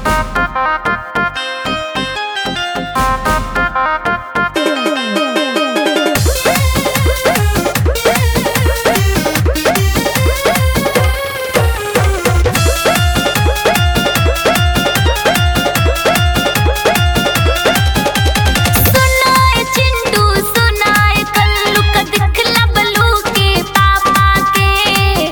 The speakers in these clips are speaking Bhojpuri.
सुनाए चिंटू सुनाए कल्लू का दिखला बलू के पापा के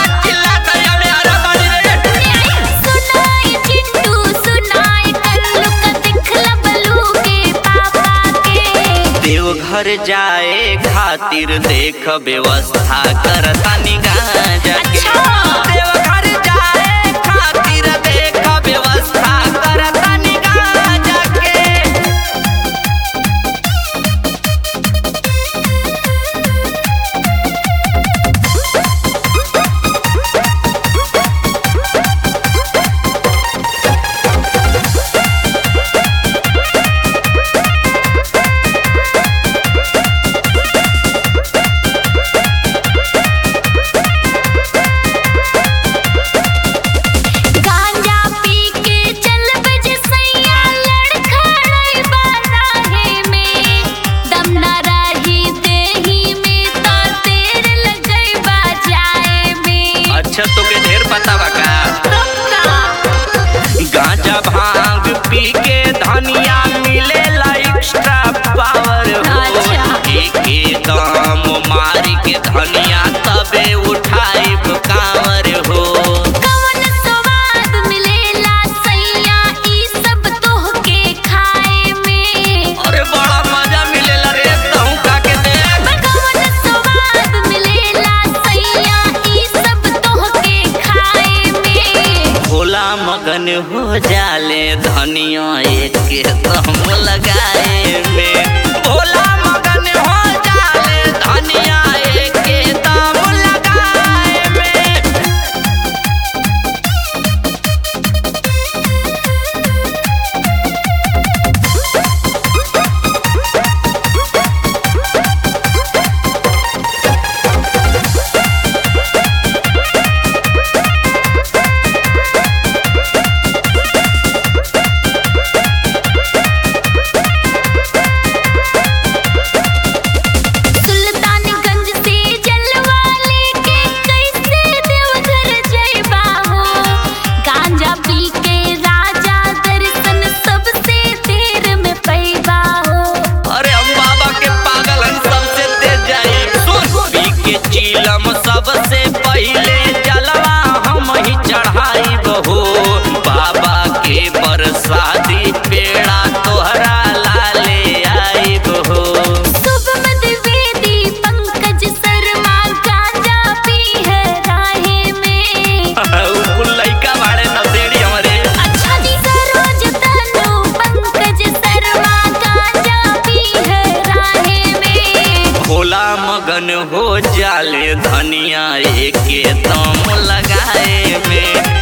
सुनाए चिंटू सुनाए कल्लू का दिखला बलू के पापा के देवघर जाए खातिर देख व्यवस्था करता निगाह जाके अच्छा। देवघर जाए खातिर देख व्यवस्था करता निगाह जाके गांजा पी के चल बज सैया लड़खड़ाई बाराहे में दम न रही देही में तो देर लगई बाजाए में अच्छा तो के ढेर पता बा का गांजा भांग पी के धनिया मिलेला एक्स्ट्रा पावर हो अच्छा। एके दाम मारी के धनिया तबे उठाई कांवर हो कवन स्वाद मिलेला सैया ई सब तोहके खाए में अरे बड़ा मजा मिलेला रे तहु का के देख कवन स्वाद मिलेला सैया ई सब तोहके खाए में भोला मगन हो जाले धनिया एक के दम लगाए में भोला मगन हो जाले धनिया एक के दम लगाए में सुल्तानगंज से जलवा लेके कैसे देवघर जइबा हो गांजा पी के राजा दर्शन सबसे देर में पैबा हो अरे हम बाबा के पागल हम सबसे तेज जाए सुन पी के चीलम सबसे पहले जलवा हम ही चढ़ाई बहो बाबा के प्रसादी पेड़ा तोहरा लाले आई बहो शुभम द्विवेदी पंकज शर्मा गांजा पी है राहे में उ लइका बाड़े नसेड़ी हमरे अच्छा जी सरोज तनु पंकज शर्मा गांजा पी है राहे में भोला मगन हो जाले धनिया एक दम लगाए में